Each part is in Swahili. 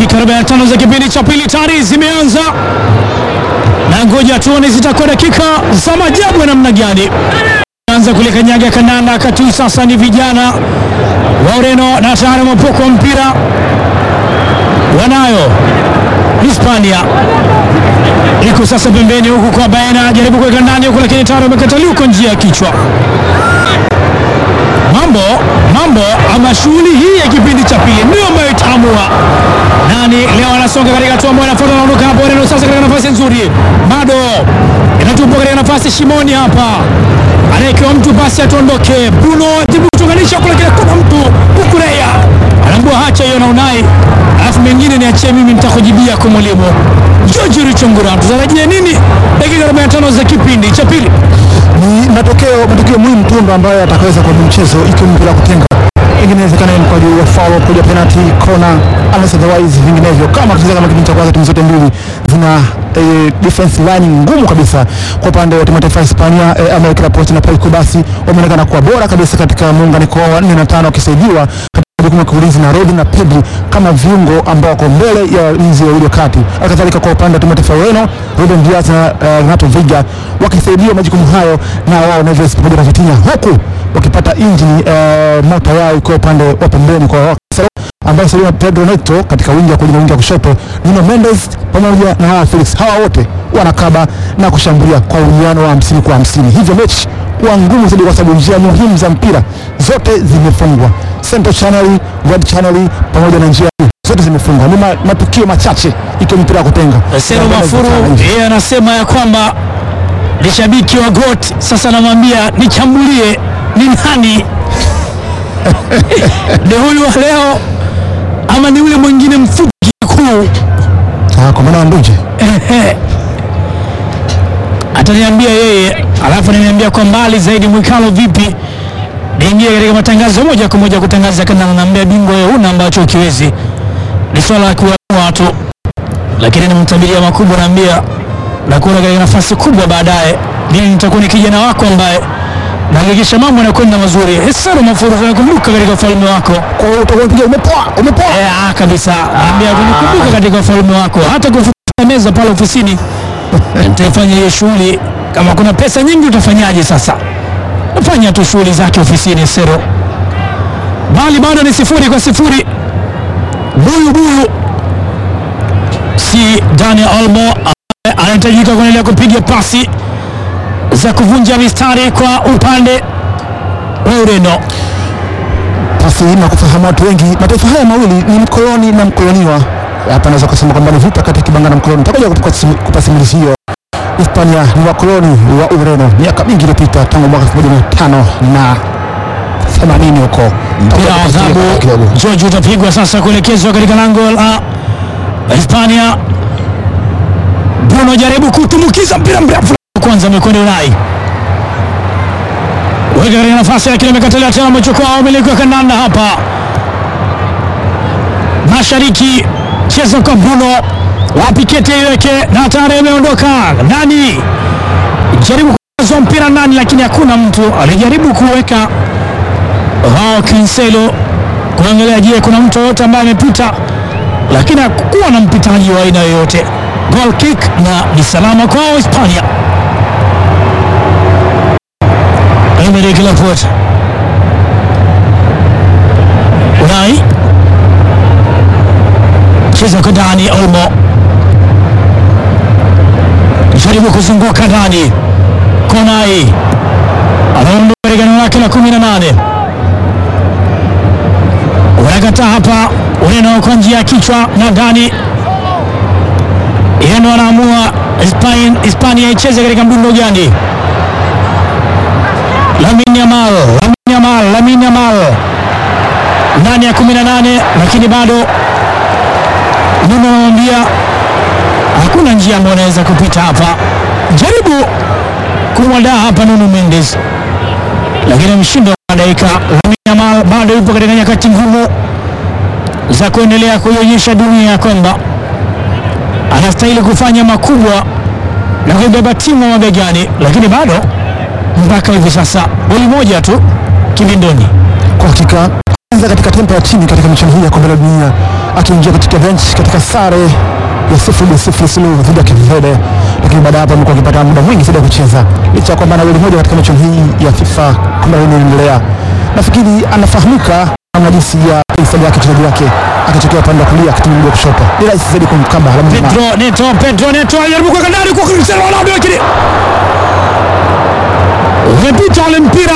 Dakika 45 za kipindi cha pili tayari zimeanza, na ngoja tuone zitakuwa dakika za maajabu ya namna gani. Anza kule kanyaga kandanda kati, sasa ni vijana wa Ureno na tayari mapoko wa mpira wanayo Hispania iko sasa pembeni huku kwa Baena, jaribu kuweka ndani huku, lakini tayari wamekataliwa kwa njia ya kichwa. Mambo mambo ama shughuli hii ya kipindi cha pili ndio ambayo itaamua nani leo anasonga katika hatua ambayo inafuata. Anaondoka hapo Ureno sasa katika nafasi nzuri, bado inatupwa katika nafasi shimoni hapa, anaekewa mtu basi atuondoke. Bruno jibu kutunganisha kule, kile kuna mtu Kukureya anaambua hacha hiyo na Unai, alafu mengine niachie mimi, nitakujibia kwa mwalimu George Richongura. Tutarajie nini dakika 45 za kipindi cha pili? ni matokeo matokeo muhimu tu ndo ambayo atakaweza kwa mchezo ikiwa mpira wa kutenga ingine inawezekana ni kwa juu ya foul kuja penalty kona unless otherwise vinginevyo kama tucheza kama kipindi cha kwanza timu zote mbili zina eh, defense line ngumu kabisa kwa upande wa timu ya taifa ya Hispania eh, America Laporte na Paul Kubasi wameonekana kuwa bora kabisa katika muunganiko wa 4 na 5 wakisaidiwa jukumu la kuulinzi na Rodri na Pedri kama viungo ambao wako mbele ya walinzi wawili wa kati. Halikadhalika kwa upande wa timu ya taifa ya Ureno, Ruben Dias na uh, Renato Veiga wakisaidiwa majukumu hayo na wao Neves pamoja na Vitinha, huku wakipata injini uh, moto yao ikiwa upande wa pembeni kwa wao ambayo sasa Pedro Neto katika wingi wa kulia wingi wa kushoto, Nuno Mendes pamoja na hawa Felix, hawa wote wanakaba na kushambulia kwa uwiano wa 50 kwa 50. Hivyo mechi kuwa ngumu zaidi kwa sababu njia muhimu za mpira zote zimefungwa. Central Channel, Red Channel pamoja na njia zote zimefungwa. Ni ma- matukio machache ikiwa mpira wa kutenga. Sero Na mbele Mafuru zitano hivi. yeye anasema ya kwamba ni shabiki wa GOAT. Sasa namwambia nichambulie ni nani ni huyu wa leo ama ni yule mwingine mfupi kuu? Ah, kwa maana wa Nduje. Ehe. ataniambia yeye, alafu ananiambia kwa mbali zaidi. Mwikalo vipi? Niingie katika matangazo moja kwa moja kutangaza kana naambia bingwa wewe una ambacho ukiwezi, ni swala la kuamua watu, lakini nimtabiria makubwa, naambia na kuona katika nafasi kubwa baadaye. Mimi nitakuwa ni kijana wako ambaye nahakikisha mambo yanakwenda mazuri. Hesaro Mafuru, tunakumbuka katika ufalme wako Kwa hiyo utakuwa unapiga umepoa, umepoa. Eh, ah, kabisa ambia tunakumbuka katika ufalme wako, hata kufuta meza pale ofisini nitaifanya hiyo shughuli. Kama kuna pesa nyingi utafanyaje sasa? Nafanya tu shughuli zake ofisini Sero, bali bado ni sifuri kwa sifuri. Buyu buyu si Daniel Olmo ambaye anahitajika kuendelea kupiga pasi za kuvunja mistari kwa upande wa Ureno. Pasi hii na kufahamu watu wengi, mataifa haya mawili ni mkoloni na mkoloniwa. Hapa naweza kusema kwamba ni vita kati ya kibanga na mkoloni. Nitakuja kupa simu- kupa simulizi hiyo. Hispania ni wakoloni wa Ureno miaka mingi iliyopita tangu mwaka 1500 na 80 huko. mpira wa Nitakuja adhabu kupa kidogo. George utapigwa sasa kuelekezwa katika lango la Hispania. Bruno jaribu kutumbukiza mpira mrefu, kwanza amekwenda Ulai, weka katika nafasi lakini amekatalia tena, amechukua umiliki wa kandanda hapa mashariki, cheza kwa Bruno wapi kete iweke na tayari ameondoka ndani, jaribu kuza mpira ndani, lakini hakuna mtu alijaribu kuweka wao Cancelo kuangalia, je, kuna mtu yoyote ambaye amepita, lakini hakukuwa na mpitaji wa aina yoyote. Goal kick na ni salama kwao Hispania. Emerick Laporte, Unai cheza kwa Dani Olmo, jaribu kuzunguka ndani, Konai anaondoka katika eneo lake la kumi na nane wanakataa hapa Ureno kwa njia ya kichwa na ndani, yeye ndo anaamua Hispan- Hispania icheze katika mdundo gani. Lamine Yamal, Lamine Yamal, Lamine Yamal ndani ya 18 lakini bado Nuno anamwambia hakuna njia ambayo anaweza kupita hapa. Jaribu kumwadaa hapa Nuno Mendes, lakini ameshindwa kwa dakika. Lamine Yamal bado yupo katika nyakati ngumu za kuendelea kuionyesha dunia ya kwamba anastahili kufanya makubwa na kuibeba timu mabegani, lakini bado mpaka hivi sasa goli moja tu kibindoni. Kwa hakika alianza katika tempo ya chini katika michuano hii ya kombe la dunia akiingia katika bench katika sare ya sifuri sifuri suluhu dhidi ya Cape Verde, lakini baada ya hapo amekuwa akipata muda mwingi zaidi ya kucheza licha ya kwamba ana goli moja katika michuano hii ya FIFA kombe la dunia inaendelea. Nafikiri anafahamika namna jinsi ya stadi yake mchezaji wake akitokea upande wa kulia akitumia mguu wa kushoto, ni rahisi zaidi kumkaba Lamine Yamal. Pedro Neto, Pedro Neto anajaribu kuweka ndani kwa Cristiano Ronaldo, lakini umepita ule mpira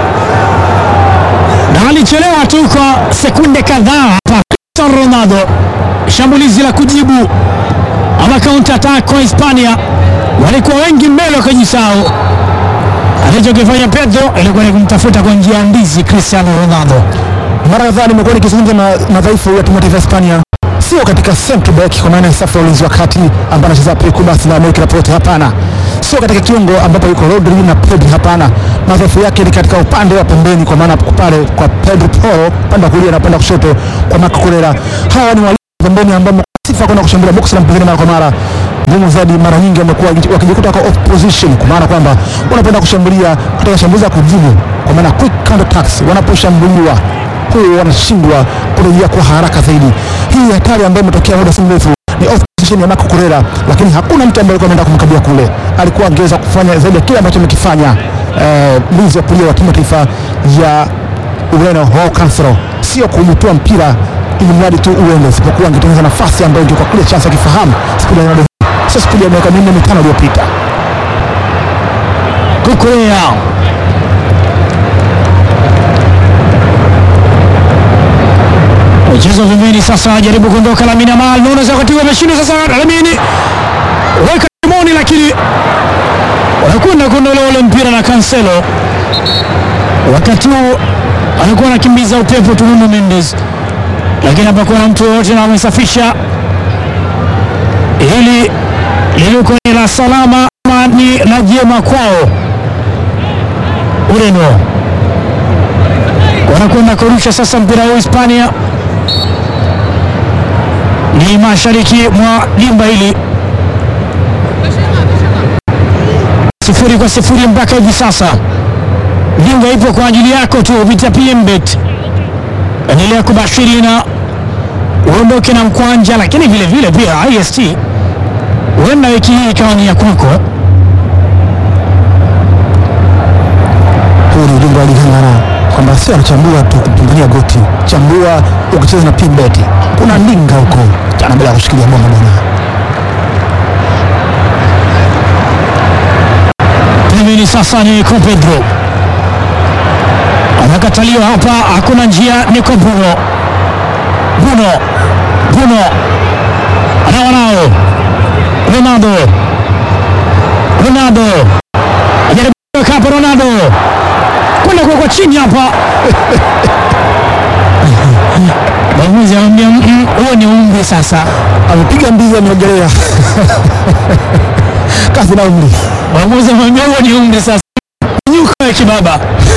na alichelewa tu kwa sekunde kadhaa hapa. Cristiano Ronaldo, shambulizi la kujibu ama counter attack kwa Hispania, walikuwa wengi mbele wakajisahau. Alichokifanya Pedro ilikuwa ni kumtafuta kwa njia ya ndizi Cristiano Ronaldo. Mara kadhaa nimekuwa nikizungumza na madhaifu ya timu ya taifa ya Hispania, sio katika central back kwa maana ya safu ya ulinzi wa kati ambaye anacheza Paco Bas na Amerika Laporte, hapana. Sio katika kiungo ambapo yuko Rodri na Pedri, hapana. Madhaifu yake ni katika upande wa pembeni, kwa maana pale kwa Pedro Porro upande wa kulia na upande wa kushoto kwa Marco Correa. Hawa ni walinzi wa pembeni ambao sifa kwenda kushambulia box la mpinzani mara kwa mara ngumu zaidi. Mara nyingi wamekuwa wakijikuta wako off position, kwa maana kwamba wanapenda kushambulia katika shambulizi la kujibu, kwa maana quick counter attacks. Wanaposhambuliwa huwa wanashindwa kurejea kwa haraka zaidi. Hii hatari ambayo imetokea muda si mrefu ni off position ya Marco Correa, lakini hakuna mtu ambaye alikuwa ameenda kumkabia kule. Alikuwa angeweza kufanya zaidi ya kile ambacho amekifanya mlinzi wa kulia wa timu ya taifa ya Ureno Joao Cancelo, sio kuutoa mpira ili mradi tu uende, isipokuwa angetengeneza nafasi ambayo ingekuwa kule chance akifahamu spidi ya Ronaldo, sio spidi ya miaka minne mitano iliyopita. Kukurea mchezo pembeni sasa, ajaribu kuondoka Lamine Yamal, naona za wakati ameshindwa sasa. Lamine weka kimoni, lakini wanakwenda kuondolewa ule mpira na Cancelo. Wakati huu alikuwa anakimbiza upepo tu Nuno Mendes, lakini hapakuwa na mtu yoyote na wamesafisha hili lilikuwa ni la salama ama ni la jema kwao. Ureno wanakwenda kurusha sasa mpira huu Hispania, ni mashariki mwa dimba hili, sifuri kwa sifuri mpaka hivi sasa. Dimba ipo kwa ajili yako tu kupitia PMBet. Endelea kubashiri na uondoke na mkwanja, lakini vile vile pia IST huenda wiki hii ikawa ni ya kwako. Huu ni ujumbe wa Ligangana kwamba sio anachambua tu kumpambania goti, chambua ukicheza na PMBet. Kuna ndinga huko jana bila ya kushikilia bomba bwana. Pembeni sasa ni Nico Pedro anakataliwa hapa, hakuna njia. Nico Bruno, Bruno, Bruno anawa nao Ronaldo, Ronaldo ajaribu kuweka hapa, Ronaldo kwenda kwa chini hapa mwamuzi anamwambia "Mm, huo ni umri sasa. Amepiga mbizi ameogelea kazi na umri. Mwamuzi anamwambia huo ni umri sasa, nyuko ya kibaba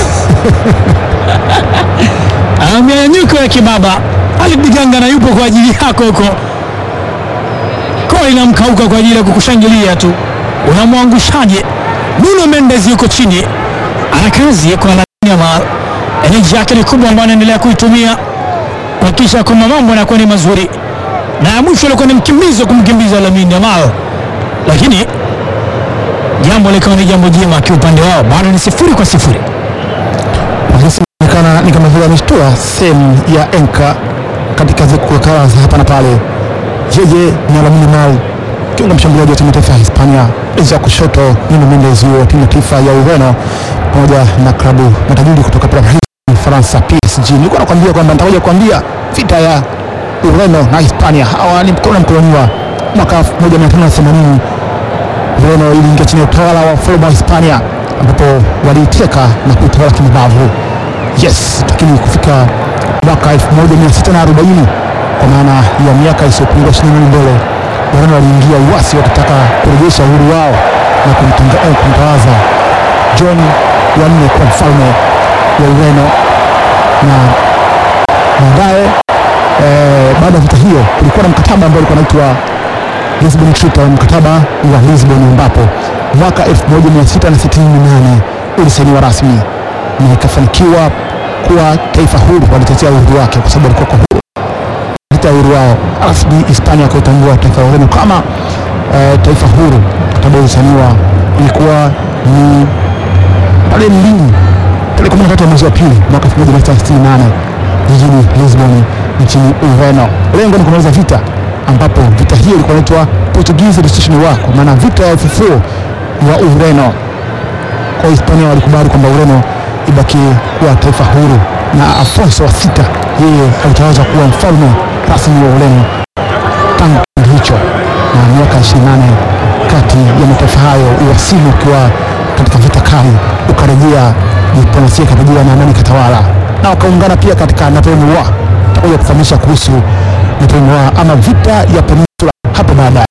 anamwambia nyuko ya kibaba, alidiganga na yupo kwa ajili yako huko, koo inamkauka kwa ajili ya kukushangilia tu, unamwangushaje? Nuno Mendes yuko chini, ana kazi kwa Lamine Yamal, eneji yake ni kubwa ambayo anaendelea kuitumia kuhakikisha kwamba mambo yanakuwa ni mazuri, na ya mwisho alikuwa ni mkimbizo kumkimbiza Lamine Yamal, lakini jambo likawa ni jambo jema kiupande wao, bado ni sifuri kwa sifuri. Polisi inaonekana ni kama vile ameshtua sehemu ya enka katika zikukaa za hapa na pale. Yeye ni Lamine Yamal, kiungo mshambuliaji wa timu ya taifa ya Hispania, enzi ya kushoto Nuno Mendes wa timu ya taifa ya Ureno, pamoja na klabu matajiri kutoka Paris Ufaransa, PSG. Nilikuwa nakwambia kwamba nitakuja kuambia vita ya Ureno na Hispania, hawa ni mkono mkoloniwa. Mwaka 1580 Ureno iliingia chini ya utawala wa ufalme wa Hispania ambapo waliiteka na kuitawala kimabavu. Yes, lakini kufika mwaka 1640 kwa maana ya miaka isiyopungua 28 mbele, Ureno waliingia uasi wakitaka kurejesha uhuru wao na kumtunga- eh, kumtawaza John wa nne kwa mfalme wa Ureno na baadaye eh, baada ya vita hiyo kulikuwa na mkataba ambao ulikuwa unaitwa Lisbon Treaty au mkataba wa Lisbon ambapo mwaka 1668 ulisainiwa rasmi na ikafanikiwa kuwa taifa huru, walitetea uhuru wake kwa sababu walikuwa kwa huru kutetea uhuru wao. RSB Hispania kuitambua taifa la Ureno kama eh, taifa huru tabozaniwa ilikuwa ni pale Lini tarehe kumi na tatu ya mwezi wa pili mwaka 1968 jijini Lisbon nchini Ureno. Lengo ni kumaliza vita, ambapo vita hiyo ilikuwa inaitwa Portuguese Restitution War, kwa maana vita ya ufufuo wa Ureno. Kwa Hispania walikubali kwamba Ureno ibaki kuwa taifa huru, na Afonso wa sita yeye alitawazwa kuwa mfalme rasmi wa Ureno tangu kipindi hicho, na miaka 28 kati ya mataifa hayo uwasili ukiwa katika vita kali ukarejea diplomasia ikarejea na amani katawala, na wakaungana pia katika Napoleon War. Tutakuja kufahamisha kuhusu Napoleon War ama vita ya peninsula hapo baadaye.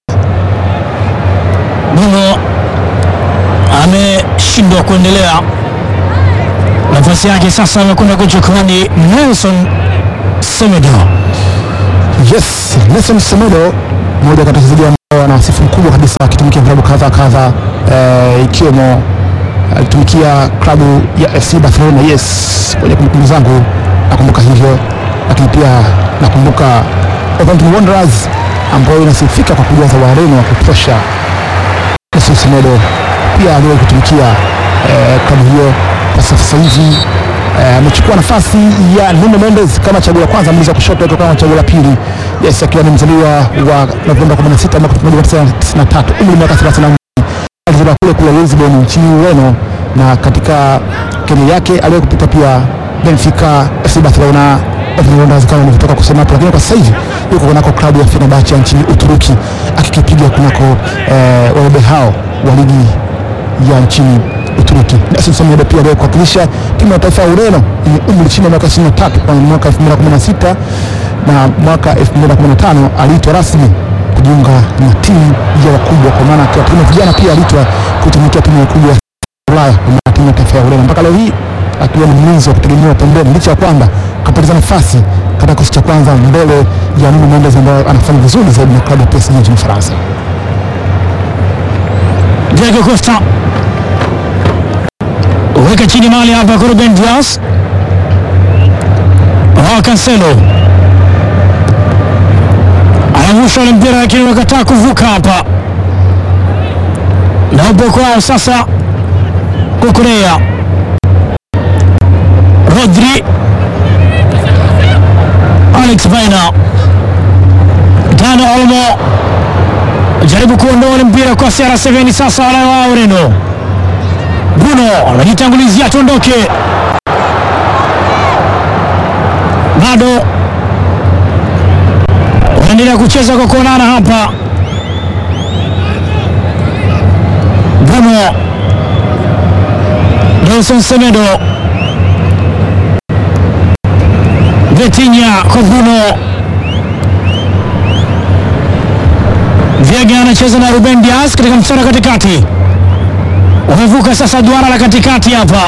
Bruno ameshindwa kuendelea, nafasi yake sasa amekwenda kuchukua ni Nelson Semedo. Yes, Nelson Semedo mmoja kati ya wachezaji ambao ana wasifu mkubwa kabisa akitumikia vilabu kadha kadha, eh, ikiwemo alitumikia klabu ya FC Barcelona. Yes, kwenye kumbukumbu zangu nakumbuka hivyo, lakini pia nakumbuka Wolverhampton Wanderers ambayo inasifika kwa kujaza Wareno wa kutosha. Nelson Semedo pia aliwahi kutumikia eh, klabu hiyo kwa sasa hivi eh, amechukua nafasi ya Nuno Mendes kama chaguo la kwanza, mlinzi wa kushoto akiwa kama chaguo la pili. Yes, akiwa ni mzaliwa wa Novemba 16 mwaka 1993, umri miaka 32. Alizaliwa kule kule Lisbon nchini Ureno, na katika kenya yake aliwahi kupita pia Benfica, FC Barcelona, Everton Wanderers kama nilivyotoka kusema hapo, lakini kwa sasa hivi yuko kunako klabu ya Fenerbahce nchini Uturuki akikipiga kunako eh, waobe hao wa ligi ya nchini Uturuki. Nelson Semedo pia aliwahi kuwakilisha timu ya taifa ya Ureno yenye umri chini ya miaka 23 kwa mwaka 2016 na mwaka 2015 aliitwa rasmi kujiunga na timu ya wakubwa, kwa maana akiwa timu ya vijana pia aliitwa kutumikia timu ya wakubwa ya Ulaya kwa maana timu ya taifa ya Ureno mpaka leo hii akiwa ni mlinzi wa kutegemewa pembeni, licha ya kwamba kapoteza nafasi katika kikosi cha kwanza mbele ya Nuno Mendes ambaye anafanya vizuri zaidi na klabu ya PSG nchini Ufaransa. Diego Costa weka chini mali hapa kwa Ruben Dias. Oh, Cancelo anavusha ule mpira lakini wakataa kuvuka hapa, na upo kwao sasa. Kukurea Rodri, Alex Baina, Dani Olmo jaribu kuondoa ule mpira kwa CR7 sasa, wale wa Ureno. Bruno anajitangulizia tuondoke, bado wanaendelea kucheza kwa kuonana hapa. Bruno Nelson Semedo, Vitinha kwa Bruno Viega anacheza na Ruben Dias katika mstari wa katikati, wamevuka sasa duara la katikati hapa,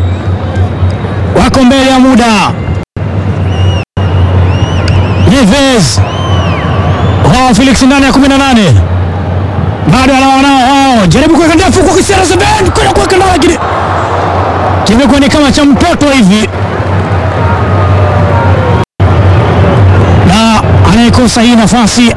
wako mbele ya muda. Neves wao Felix ndani ya 18 bado anawanao wao, jaribu kuweka ndefu kwa kisera Zeben kwenda kuweka ndani, lakini kimekuwa ni kama cha mtoto hivi, na anayekosa hii nafasi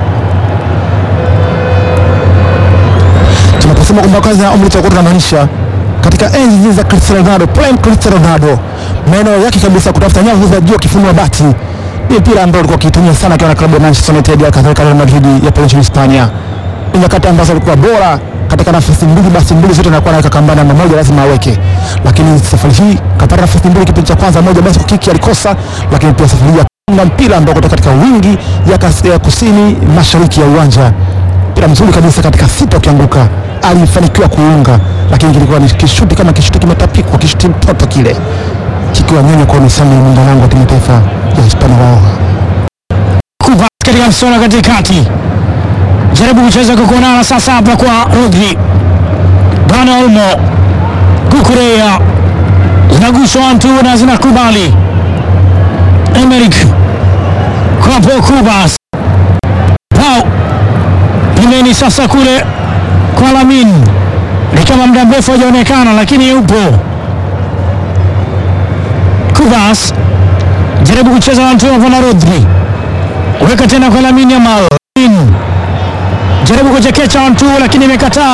tunaposema kwamba kazi ya umri tutakuwa tunamaanisha katika enzi hizi za Cristiano Ronaldo, prime Cristiano Ronaldo, maeneo yake kabisa kutafuta nyavu za juu akifunua bati, ni mpira ambao alikuwa akitumia sana akiwa na klabu ya Manchester United, kadhalika Real Madrid ya pale nchini Hispania. Ni nyakati ambazo alikuwa bora katika nafasi mbili, basi mbili zote anakuwa anaweka kambani, na moja lazima aweke, lakini safari hii kapata nafasi mbili, kipindi cha kwanza moja basi kwa kiki alikosa, lakini pia safari hii na mpira ambao kutoka katika wingi ya, kas, ya kusini mashariki ya uwanja mpira mzuri kabisa katika sita ukianguka, alifanikiwa kuunga, lakini kilikuwa ni kishuti kama kishuti kimetapikwa, kishuti mtoto kile kikiwa nyonyo kwa nisani ya mlinda lango wa timu ya taifa ya Hispania wao. Kupa katika msona katikati, jaribu kucheza kwa kuonana sasa hapa kwa Rodri, Dani Olmo, Kukurea zinaguswa mtu na zinakubali Emerick kwa Paul Kubas Pau pembeni sasa kule kwa Lamin, ni kama muda mrefu hajaonekana, lakini yupo Kubas jaribu kucheza na Antonio Van Rodri, weka tena kwa Lamine Yamal, jaribu kuchekecha Antu lakini imekataa.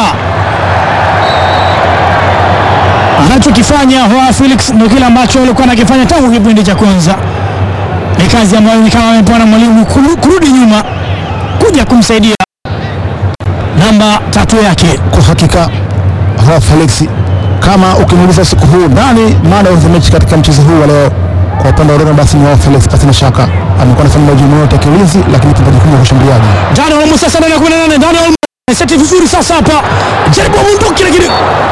Anachokifanya Joao Felix ndio kile ambacho alikuwa anakifanya tangu kipindi cha kwanza. Ni kazi ambayo ni kama amepewa na mwalimu kuru- kurudi nyuma kuja kumsaidia namba tatu yake. Kwa hakika Joao Felix, kama ukimuuliza usiku huu nani man of the match katika mchezo huu wa leo, kwa upande wa Ureno basi ni Joao Felix, pasina shaka. Amekuwa anafanya majukumu yote ya kiulinzi, lakini pia majukumu ya ushambuliaji. Dani Olmo sasa ndani ya 18 Dani Olmo seti vizuri sasa hapa. Jaribu amunduki lakini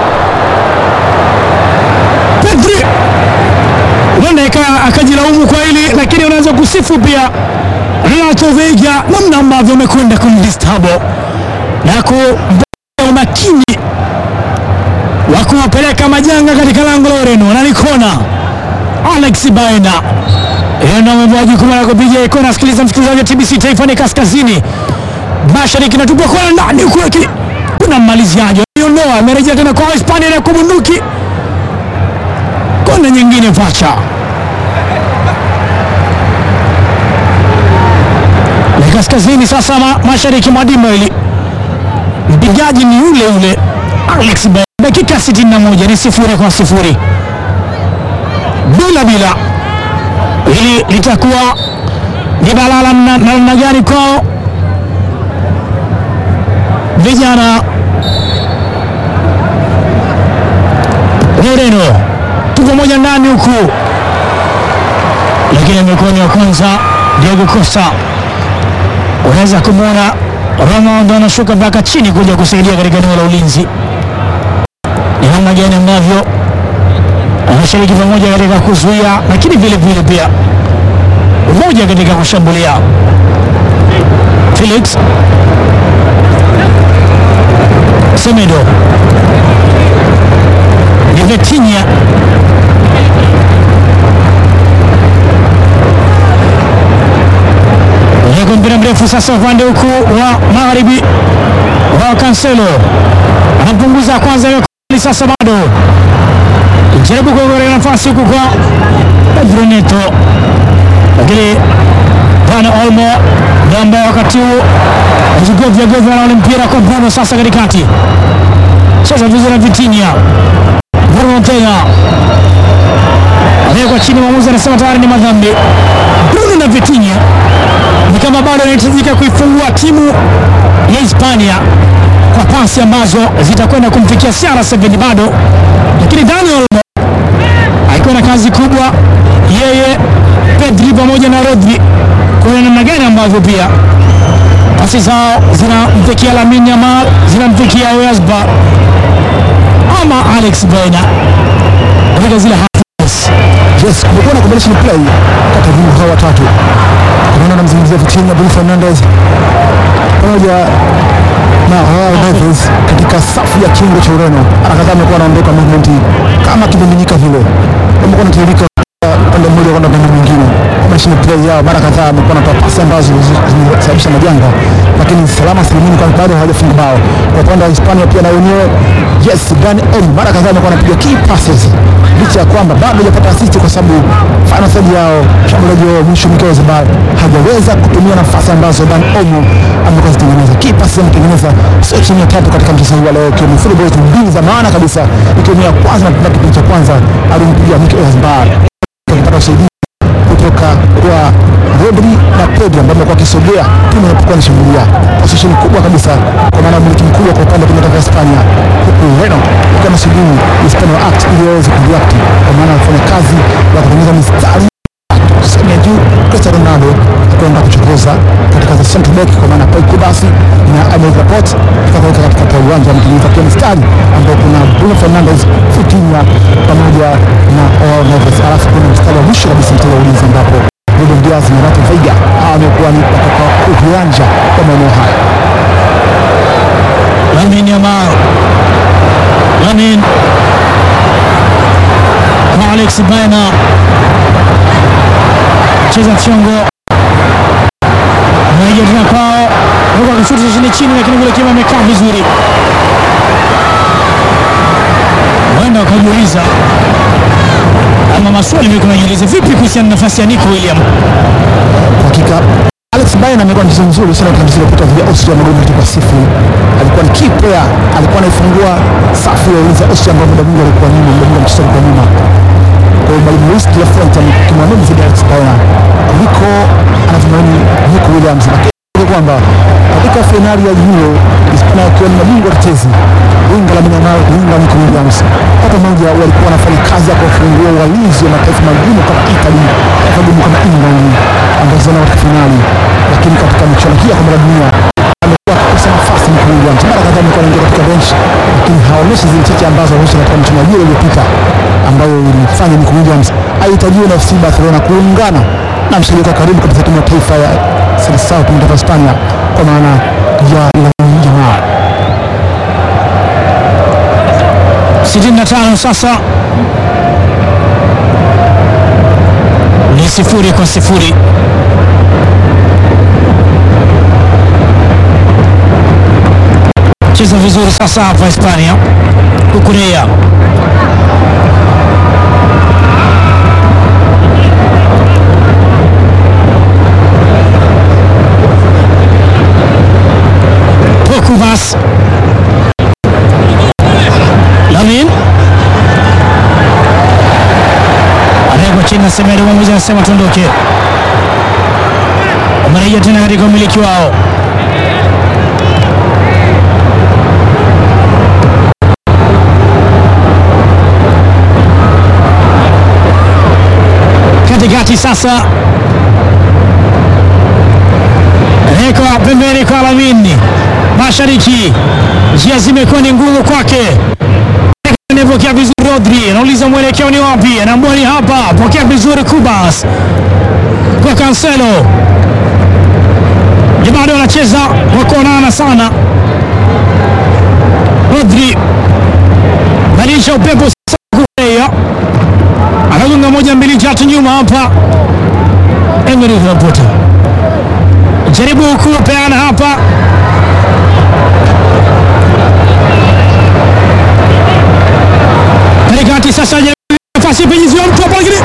Pedri huenda ika- akajilaumu kwa hili lakini unaweza kusifu pia Renato Veiga namna ambavyo amekwenda kumdistabo na kumbea umakini wa kuwapeleka majanga katika lango la Ureno na ni kona Alex Baena hiyo ndio amepewa jukumu la kupiga kona. Sikiliza msikilizaji wa TBC Taifa ni kaskazini mashariki, natupwa kona ndani huku, lakini kuna mmaliziaji aliondoa, amerejea tena kwa Hispania na kubunduki kona nyingine pacha ni kaskazini sasa ma, mashariki mwa dimba hili, mpigaji ni yule yule Alex Baena. Dakika 61 ni sifuri kwa sifuri bila bila hili litakuwa ni balaa la mna- namna gani kwao vijana wa Ureno. Tuko moja ndani huku, lakini amekuwa ni wa kwanza Diego Costa. Unaweza kumwona Ronaldo anashuka mpaka chini kuja kusaidia katika eneo la ulinzi. Ni namna gani ambavyo anashiriki pamoja katika kuzuia, lakini vile vile pia umoja katika kushambulia. Felix Semedo ni Vitinha Lego mpira mrefu sasa upande huku wa magharibi wa Cancelo anapunguza kwanza, imekubali sasa, bado jaribu kuogorea nafasi huku kwa Pedro Neto, lakini Dani Olmo ndio ambaye wakati huu ajigovya govya na ule mpira kwa Bruno sasa katikati, cheza vizuri na Vitinha. Bruno tena amewekwa chini, mwamuzi anasema tayari ni madhambi. Bruno na Vitinha ni kama bado anahitajika kuifungua timu ya Hispania kwa pasi ambazo zitakwenda kumfikia CR7 bado, lakini Dani Olmo alikuwa na kazi kubwa yeye, Pedri pamoja na Rodri, kuona namna gani ambavyo pia pasi zao zinamfikia Lamine Yamal, zinamfikia Wesba ama Alex Baena katika zile halves. Yes, kumekuwa na combination play kati ya viungo hawa watatu. Tunaona namzungumzia Vitinha, Bruno Fernandes pamoja na Joao Neves katika safu ya kingo cha Ureno. Mara kadhaa amekuwa anaondoka movement kama kibindinyika vile, amekuwa anatiririka upande mmoja kwenda upande mwingine. Combination play yao mara kadhaa amekuwa anatoa pasi ambazo zi- zimesababisha majanga, lakini salama salimini, kwani bado hawajafunga bao. Kwa upande wa Hispania pia na wenyewe yes, Dani Olmo mara kadhaa amekuwa anapiga key passes licha ya kwamba bado hajapata assist kwa sababu final third yao mshambuliaji wao mwisho Mikel Oyarzabal hajaweza kutumia nafasi ambazo Dan Olmo amekuwa zitengeneza. Key passes ametengeneza sio chini ya tatu katika mchezo huu wa leo, ikiwa ni free balls mbili za maana kabisa, ikiwa ni ya kwanza na kipindi cha kwanza alimpiga Mikel Oyarzabal akipata usaidizi kutoka kwa Rodri na Pedri ambao wamekuwa wakisogea timu inapokuwa inashambulia position kubwa kabisa, kwa maana umiliki mkubwa kwa upande wa timu ya taifa ya Hispania, huku Ureno ukiwa nasubiri Hispania act ili waweze kureact, kwa maana wanafanya kazi ya kutengeneza mistari sehemu ya juu. Cristiano Ronaldo kwenda kuchokoza katika za central back, kwa maana Paul Kubasi na Emil Laporte tukaweka katikati ya uwanja wametengeneza pia mistari ambao kuna Bruno Fernandes, Vitinha pamoja na Joao Neves, alafu kuna mstari wa mwisho kabisa mstari wa ulinzi ambapo Ruben Diaz na Renato Veiga hawa wamekuwa ni watoka uwanja wa maeneo haya. Lamine Yamal, Lamine kwa Alex Baena, cheza fyongo, anaingia tena kwao, huku akishuti chini chini, lakini kule kima amekaa vizuri. Huenda wakajiuliza ama maswali mimi kunajiuliza vipi kuhusiana na nafasi ya Nico William. Kwa hakika Alex Baena amekuwa mchezo mzuri sana katika mchezo uliopita dhidi ya Austria magoli matatu kwa sifuri. Alikuwa ni key player, alikuwa anaifungua safu ya ulinzi ya Austria ambao muda mwingi alikuwa nyuma, muda mwingi mchezo alikuwa nyuma. Kwa hiyo mwalimu Luis de la Fuente amekimwamini zaidi Alex Baena kuliko anavyomuamini Nico Williams, lakini kumbuka kwamba katika fainali ya Euro Hispania wakiwa ni mabingwa tetezi winga la Yamal winga Nico Williams kwa pamoja walikuwa wanafanya kazi ya kuwafungua walinzi wa mataifa magumu kama Italy, taifa gumu kama England ambazo zina katika finali, lakini katika michuano hii ya kombe la dunia amekuwa akikosa nafasi Nico Williams. Mara kadhaa amekuwa anaingia katika bench, lakini haonyeshi zile cheche ambazo alionyesha katika michuano ya Euro iliyopita ambayo ilifanya Nico Williams ahitajiwe na FC Barcelona kuungana na mshirika wa karibu katika timu ya taifa ya Seleção timu ya taifa ya Hispania kwa maana ya Lamine Yamal. 65 sasa ni sifuri kwa sifuri. Cheza vizuri sasa hapa Hispania, Kukurea Pokuvas Lamin anawekwa chini na Semedo, mwamuzi anasema tuondoke. Wamerejea tena katika umiliki wao. Katikati sasa anawekwa pembeni kwa Lamin, mashariki njia zimekuwa ni ngumu kwake Anapokea vizuri Rodri, anauliza mwelekeo ni wapi? Anaambia ni hapa. Pokea vizuri Kubas kwa Cancelo, bado wanacheza wakuonana sana. Rodri badilisha upepo sasa, Kurea anagonga moja mbili tatu nyuma hapa. Emery Laporta jaribu kupeana hapa katikati sasa, nafasi penyeziwa mtu hapa, lakini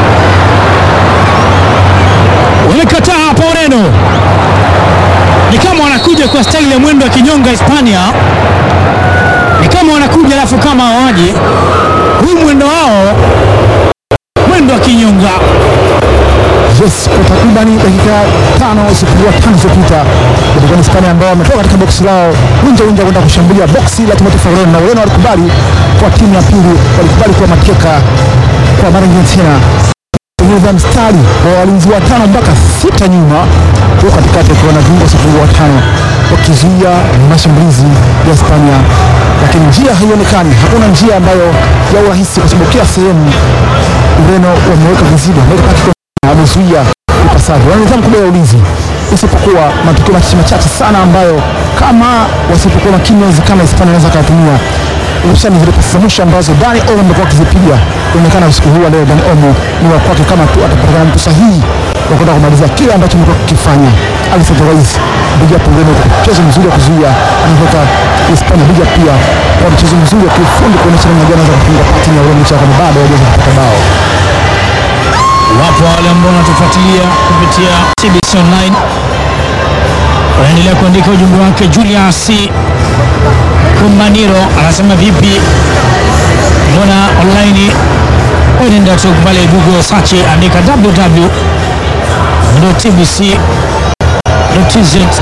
wamekataa hapa. Ureno ni kama wanakuja kwa staili ya mwendo wa kinyonga. Hispania ni kama wanakuja alafu kama hawaje, huu mwendo wao mwendo wa kinyonga. Yes, kwa takribani dakika tano isipungua tano zilizopita ilikuwa ni Hispania ambao wametoka katika boksi lao winja winja kwenda kushambulia boksi la timu ya taifa ya Ureno, na Ureno walikubali kwa timu ya pili, walikubali kuwa mateka kwa mara nyingine tena kutengeneza mstari wa walinzi watano mpaka sita nyuma, huko katikati akiwa na viungo wasipungua watano wakizuia mashambulizi ya Hispania, lakini njia haionekani, hakuna njia ambayo ya urahisi, kwa sababu kila sehemu Ureno wameweka viziba, wameweka paki amezuia ipasavyo. Wana nidhamu kubwa ya ulinzi, isipokuwa matukio machache machache sana ambayo kama wasipokuwa makini inawezekana Hispania anaweza akayatumia, hususani zile pasi za mwisho ambazo Dani Olmo amekuwa akizipiga. Inaonekana usiku huu wa leo Dani Olmo ni wa kwake, kama tu atapatikana mtu sahihi wa kwenda kumaliza kile ambacho amekuwa kikifanya. Alfred Rais bija pembeni kwa mchezo mzuri wa kuzuia, anatoka Hispania bija pia kwa mchezo mzuri wa kiufundi kuonyesha namna gani anaweza kufunga pati ya Ureno licha ya kwamba bado hawajaweza kupata bao. Wapo wale ambao wanatufuatilia kupitia TBC Online wanaendelea kuandika ujumbe wake. Julius Kumaniro anasema vipi, mbona online? Nenda tu pale Google search, andika www.tbc.tz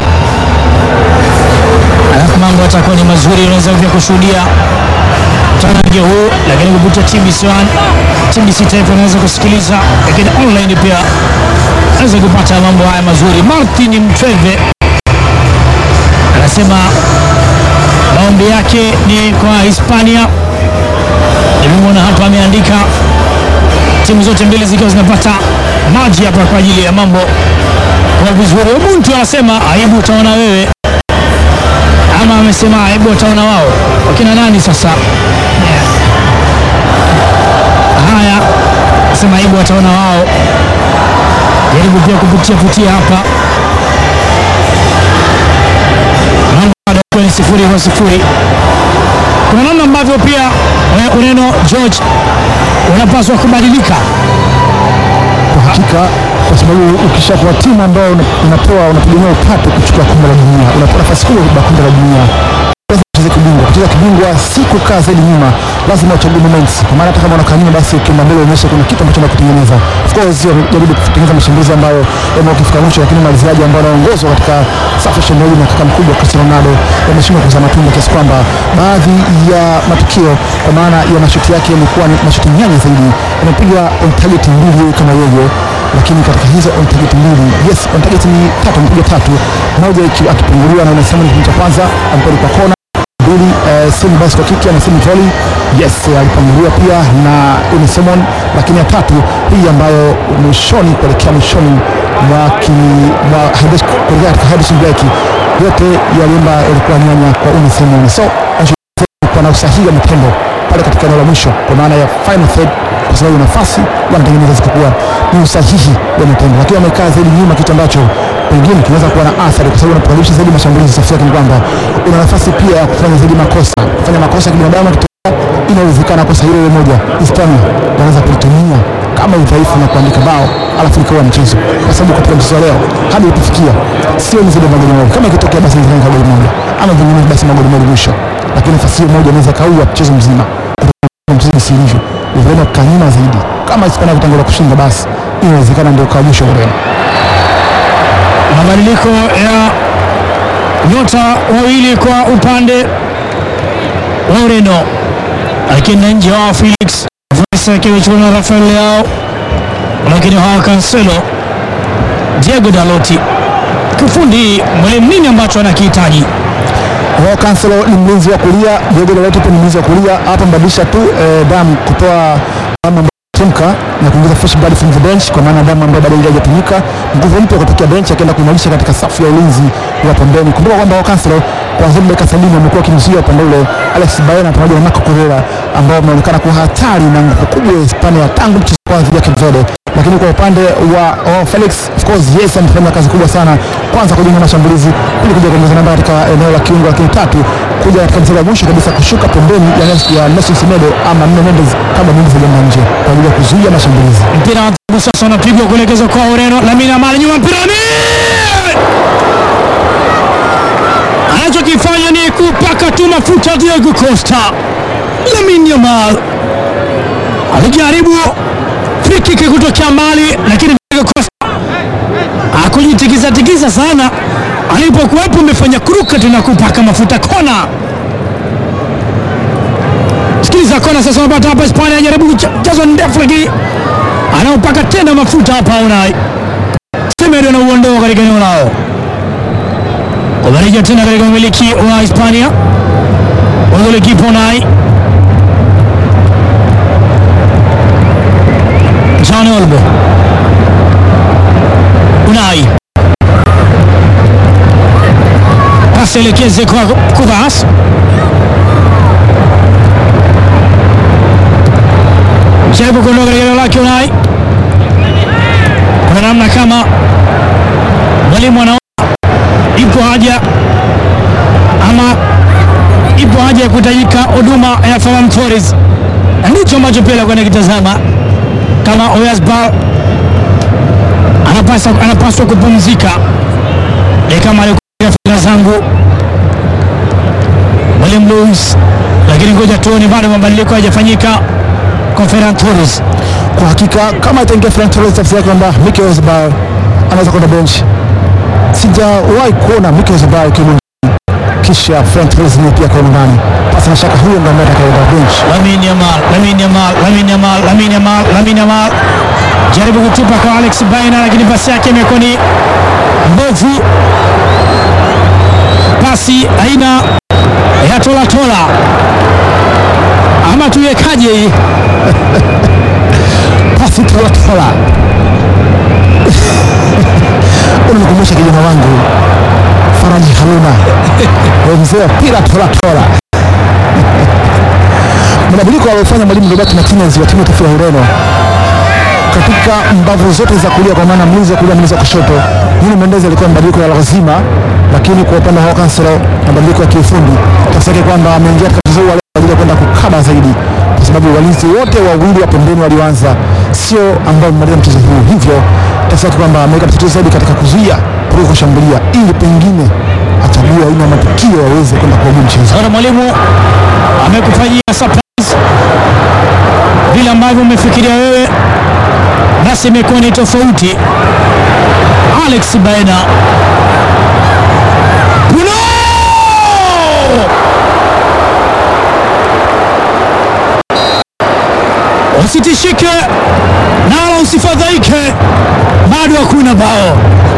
alafu mambo atakuwa ni mazuri, unaweza pia kushuhudia mtanange huu, lakini kupitia TBC One, TBC Taifa unaweza kusikiliza, lakini online pia unaweza kupata mambo haya mazuri. Martin Mtweve anasema maombi yake ni kwa Hispania. Nimemwona hapa ameandika timu zote mbili zikiwa zinapata maji hapa kwa ajili ya mambo kwa vizuri. Ubuntu anasema aibu utaona wewe ama amesema aibu wataona wao. Wakina nani sasa? Yeah. Haya, sema aibu wataona wao. Jaribu pia kupitia putia hapa, mambo bado yakiwa ni sifuri kwa sifuri. Kuna namna ambavyo pia eh, Ureno George unapaswa kubadilika. kwa hakika, kwa sababu ukishakuwa timu ambayo una- unapewa unategemea upate kuchukua kombe la dunia, unapewa nafasi kubwa kubeba kombe la dunia, lazima ucheze kibingwa. Kucheza kibingwa si kukaa zaidi nyuma, lazima uchague moments, kwa maana hata kama unakaa nyuma, basi ukienda mbele uonyeshe kuna kitu ambacho unakutengeneza. Of course jaribu kutengeneza mashambulizi ambayo yamekuwa kifika mwisho, lakini maliziaji ambao wanaongozwa katika safu ya shambulizi na kaka mkubwa Cristiano Ronaldo yameshindwa kuzaa matunda kiasi kwamba baadhi ya matukio kwa maana ya mashuti yake yamekuwa ni mashuti nyanya zaidi, amepiga on target mbili kama yeye lakini katika hizo on target mbili, yes, on target ni tatu, amepiga tatu, moja iki- akipunguliwa na unasema ni kipindi cha kwanza ambapo kwa kona mbili, eh, semi basi kwa kiki anasema volley, yes, eh, alipunguliwa pia na Uni Simon, lakini ya tatu hii ambayo mwishoni kuelekea mwishoni mwa ki- mwa Hadesh- kuelekea katika Henderson Black, yote yaliomba yalikuwa nyanya kwa Uni Simon, so kwa na usahihi wa matendo pale katika eneo la mwisho, kwa maana ya final third, kwa sababu nafasi wanatengeneza zikakuwa ni usahihi wa matendo, lakini wamekaa zaidi nyuma, kitu ambacho pengine kinaweza kuwa na athari, kwa sababu unapoanzisha zaidi mashambulizi, tafsiri yake ni kwamba una nafasi pia ya kufanya zaidi makosa, kufanya makosa ya kibinadamu yakitokea, inawezekana kosa hilo hilo moja Hispania wanaweza kulitumia kama udhaifu na kuandika bao alafu ikawa mchezo, kwa sababu katika mchezo wa leo hadi ulipofikia sio ni zaidi ya magoli mawili. Kama ikitokea basi inaweza goli moja ama vinginevyo basi magoli mawili mwisho, lakini nafasi hiyo moja inaweza kaua mchezo mzima kutokana na mchezo jinsi ilivyo. Ureno kukaa nyuma zaidi, kama Hispania kutangulia kushinda, basi inawezekana ndio kaa mwisho Ureno. Mabadiliko ya nyota wawili kwa upande wa Ureno, akienda nje wao Felix Vesa akiwa na Rafael Leao, lakini hawa Cancelo, Diego Dalot. Kifundi mwalimu, nini ambacho anakihitaji? Wao Cancelo ni mlinzi wa kulia, Diego Dalot pia ni mlinzi wa kulia. Hapa mbadilisha tu eh, damu kutoa damu ambayo imetumika na kuingiza fresh blood from the bench, kwa maana damu ambayo bado haijatumika, nguvu mpya kutokea bench, akaenda kuimarisha katika safu ya ulinzi wa pembeni. Kumbuka kwamba wao Cancelo kuanzia dakika 70 wamekuwa wakimzuia upande ule Alex Baena pamoja na Marco Correa ambao wameonekana kuwa hatari na nguvu kubwa ya Hispania tangu mchezo wa kwanza dhidi ya Cape Verde lakini kwa upande wa wa Felix of course yes, amefanya kazi kubwa sana, kwanza kujenga mashambulizi, pili kuja kuongeza namba katika eneo la kiungo, lakini tatu kuja katika mstari wa mwisho kabisa kushuka pembeni ya Nes- ya Nelson Semedo ama Nuno Mendes kabla Mendes hajaenda nje kwa ajili ya kuzuia mashambulizi. Mpira wa adhabu sasa unapigwa kuelekezwa kwa Ureno. Lamine Yamal nyuma, mpira ni anachokifanya ni kupaka tu mafuta Diego Costa. Lamine Yamal alijaribu free kick kutokea mbali, lakini Diego Costa akujitikiza tikiza sana alipokuwepo, amefanya kuruka tena kupaka mafuta kona. Sikiliza kona sasa, wanapata hapa Hispania, anajaribu mchezo ndefu, lakini anaupaka tena mafuta hapa. Unai Semedo anauondoa katika eneo lao, wamerejea tena katika umiliki wa Hispania. Golikipa Unai John Olmo, Unai pasi elekeze kwa Kuvas jaribu kuondoka katika eneo lake Unai. Kuna namna kama mwalimu anaona ipo haja ama ipo haja ya kuhitajika huduma ya Ferran Torres, na ndicho ambacho pia alikuwa anakitazama kama Oyarzabal anapaswa, anapaswa kupumzika e kama alikuwa fikra zangu mwalimu Luis, lakini ngoja tuone, bado mabadiliko hayajafanyika kwa Ferran Torres. Kwa hakika kama itaingia Ferran Torres, tafsiri yake kwamba Mikel Oyarzabal anaweza kwenda bench. Sijawahi kuona Mikel Oyarzabal akiwa uwanjani kisha Ferran Torres naye pia akiwa ndani, pasi na shaka huyo ndio ambaye atakayeenda bench. Lamine Yamal, Lamine Yamal, Lamine Yamal, Lamine Yamal, Lamine Yamal jaribu kutupa kwa Alex Baina, lakini pasi yake imekuwa ni mbovu, pasi aina ya tola tola, ama tuiwekaje hii? pasi tola unanikumbusha kijana wangu Faraji Haruna Wewe mzee wa pira tola tola. Mabadiliko aliyofanya mwalimu Roberto Martinez wa timu ya taifa ya Ureno katika mbavu zote za kulia, kwa maana mlinzi wa kulia, mlinzi wa kushoto, Nuno Mendes alikuwa mabadiliko ya lazima, lakini kwa upande wa Cancelo mabadiliko ya kiufundi, tafsiri yake kwamba ameingia katika mchezo huu wa leo kwa ajili ya kwenda kukaba zaidi kwa sababu walinzi wote wawili wa pembeni walioanza sio ambao wamemaliza mchezo huu, hivyo tasaki kwamba ameweka msitizo zaidi katika kuzuia kuliko kushambulia, ili pengine achague aina ya matukio waweze kwenda kuagia mchezo. Naona mwalimu amekufanyia surprise vile ambavyo umefikiria wewe, basi imekuwa ni tofauti. Alex Baena Bruno! Usitishike nala usifadhaike, bado hakuna bao.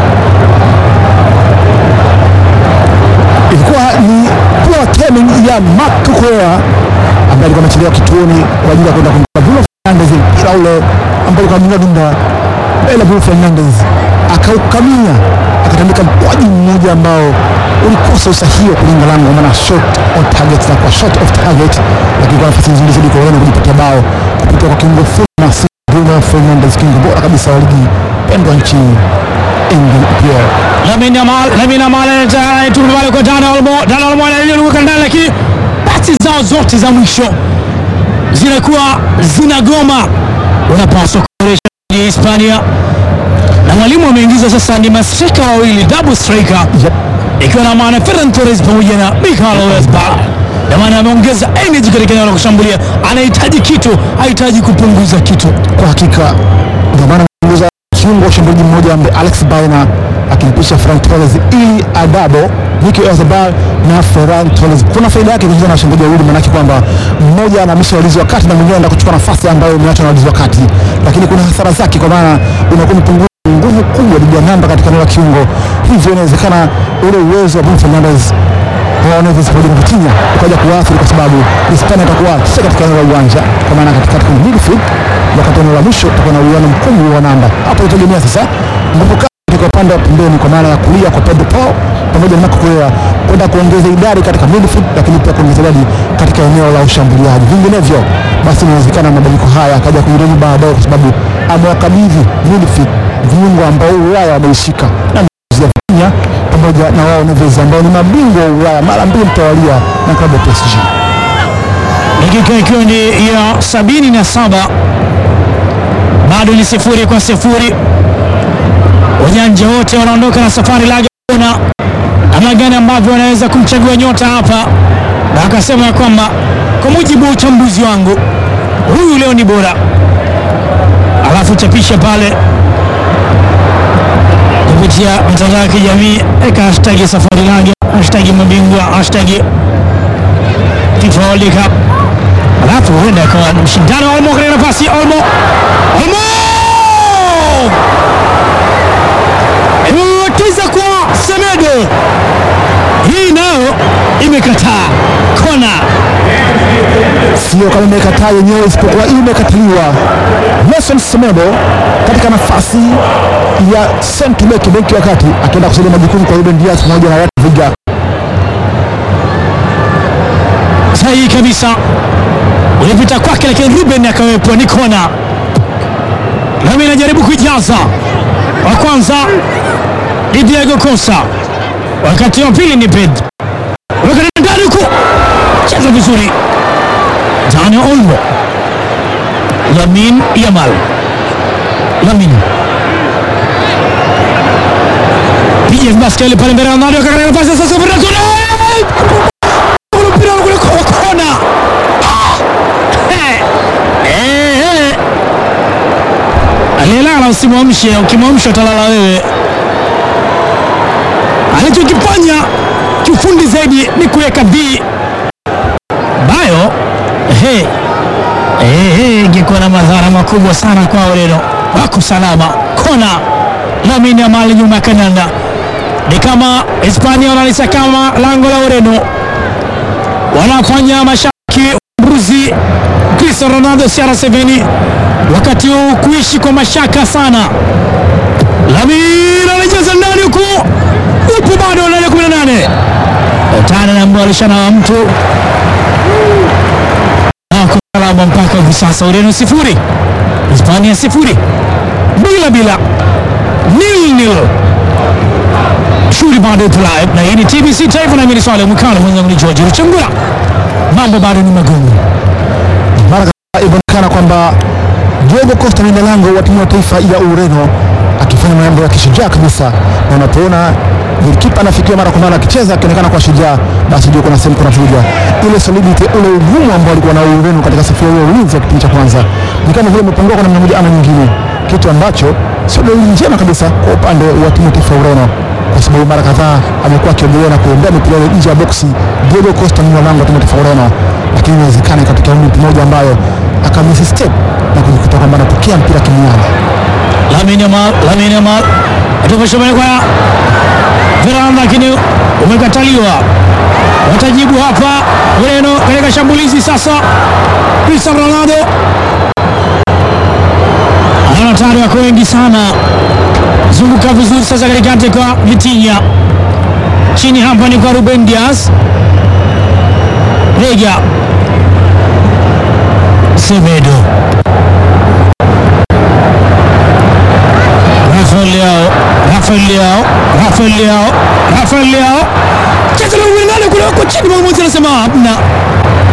ilikuwa ni poor timing ya Mark Cucurella ambaye alikuwa amechelewa kituoni kwa ajili ya kwenda kumpa Bruno Fernandes mpira ule ambao alikuwa amenywa dunda mbele ya Bruno Fernandes akaukamia, akatandika mkwaju mmoja ambao ulikosa usahihi wa kulinga lango, kwa maana shot on target na kwa shot off target, lakini kwa nafasi nzuri zaidi kwa Ureno kujipatia bao kupitia kwa kiungo Fulmas Bruno Fernandes, kiungo bora kabisa wa ligi pendwa nchini England pia Lamine Yamal, Lamine Yamal anatuma pale kwa Dani Olmo, Dani Olmo analiruka ndani, lakini pasi zao zote za mwisho zinakuwa zinagoma. Unapaswa kuboresha ya Hispania, na mwalimu ameingiza sasa ni mastrika wawili, double striker, Yep. ikiwa na maana Ferran Torres pamoja na Michael Oyarzabal. Na maana ameongeza energy katika eneo la kushambulia, anahitaji kitu, hahitaji kupunguza kitu. kwa hakika ndio maana mguza kiungo wa ushambuliaji mmoja ambaye Alex Baena akimpisha Ferran Torres ili adabo Nico Oyarzabal na Ferran Torres. Kuna faida yake kucheza na washambuliaji wawili, maanake kwamba mmoja anahamisha walinzi wa kati na mwingine anaenda kuchukua nafasi ambayo imeachwa na walinzi wa kati, lakini kuna hasara zake, kwa maana unakuwa umepunguza nguvu kubwa dhidi ya namba katika eneo la kiungo, hivyo inawezekana ule uwezo wa Bruno Fernandes Joao Neves pamoja na Vitinha ukaja kuathiri kwa sababu Hispania itakuwa sio katika eneo la uwanja, kwa maana katikati kwenye midfield, wakati eneo la mwisho itakuwa na uwiano mkubwa wa namba. Hapo itategemea sasa nguvu kazi katika upande wa pembeni, kwa maana ya kulia kwa Pedro Pau pamoja na Marco Correa kwenda kuongeza idadi katika midfield, lakini pia kuongeza idadi katika eneo la ushambuliaji. Vinginevyo basi inawezekana mabadiliko haya akaja kuirudi baadaye, kwa sababu amewakabidhi midfield viungo ambao Ulaya wameishika na ya Kenya pamoja na wao Neves ambao ni mabingwa wa Ulaya mara mbili mtawalia na klabu ya PSG. dakika ikiwa ni ya sabini na saba bado ni sifuri kwa sifuri. Wajanja wote wanaondoka na safari laga kuona namna gani ambavyo wanaweza kumchagua nyota hapa, na akasema ya kwamba kwa mujibu wa uchambuzi wangu huyu leo ni bora, alafu chapisha pale kupitia mitandao ya kijamii, eka hashtag safari laga, hashtag mabingwa, hashtag FIFA World Cup alafu huenda akawa ni mshindano wa Olmo katika nafasi Olmo Olmo imewekeza kwa Semedo, hii nayo imekataa kona. Sio kama imekataa yenyewe, isipokuwa imekataliwa. Nelson Semedo katika nafasi ya center back, beki wa kati, akienda kusaidia majukumu kwa Ruben Dias pamoja na Rafa Viga. Sahihi kabisa, ulipita kwake, lakini Ruben akawepo, ni kona. Nami najaribu kuijaza wa kwanza ni Diego Costa, wakati wa pili ni Pedro, wakati ndani huku cheza vizuri Dani Olmo, Lamin Yamal, Lamin piga basket ile pale mbele ya Ronaldo, akakaa nafasi sasa, mpira kona, mpira kule kwa kona. Ah! Eh, eh. Aliyelala usimwamshe, ukimwamsha utalala wewe. Alichokifanya kiufundi zaidi ni kuweka B bayo ehe, ehe, ingekuwa na madhara makubwa sana kwa Ureno. Wako salama, kona Lamine Yamal nyuma ya kananda, ni kama Hispania wanalisakama lango la Ureno, wanafanya mashabiki mbuzi Cristiano Ronaldo CR7 wakati huu kuishi kwa mashaka sana. Lamine anajaza ndani huku, upo bado ndani ya 18 tana na mbalishana wa mtu Wako salama mpaka hivi sasa. Ureno sifuri, Hispania sifuri, bila bila, nil nil. Shughuli bado ipo live, na hii ni TBC Taifa, na mimi ni Swale Mkalo, mwenzangu ni George Ruchengura. Mambo bado ni magumu. Mara imeonekana kwamba Diego Costa mlinda lango wa timu ya taifa ya Ureno akifanya mambo ya kishujaa kabisa, na unapoona golikipa anafikiwa mara kwa mara akicheza akionekana kwa shujaa, basi ndio kuna sehemu kunavuja ile solidity, ule ugumu ambao alikuwa na Ureno katika safu ya ulinzi wa kipindi cha kwanza, ni kama vile umepungua kwa namna moja ama nyingine, kitu ambacho sio dalili njema kabisa kwa upande wa timu ya taifa ya Ureno kwa sababu mara kadhaa amekuwa akiongelea na kuombea mipira ile nje ya boksi Diego Costa mlinda lango wa timu ya taifa ya Ureno, lakini inawezekana ikatokea mtu mmoja ambayo akamisi step na kujikuta kwamba anapokea mpira kimiani. Lamine Yamal, Lamine Yamal atoka shambani kwa Veranda, lakini umekataliwa. Watajibu hapa Ureno katika shambulizi sasa. Cristiano Ronaldo ana tayari wako wengi sana, zunguka vizuri sasa katikati kwa Vitinha, chini hapa ni kwa Ruben Dias, Rega Semedo Rafael Leao, Rafael Leao, Rafael Leao, Rafael Leao. Cheza na Ronaldo kule huko chini mwamuzi anasema hamna.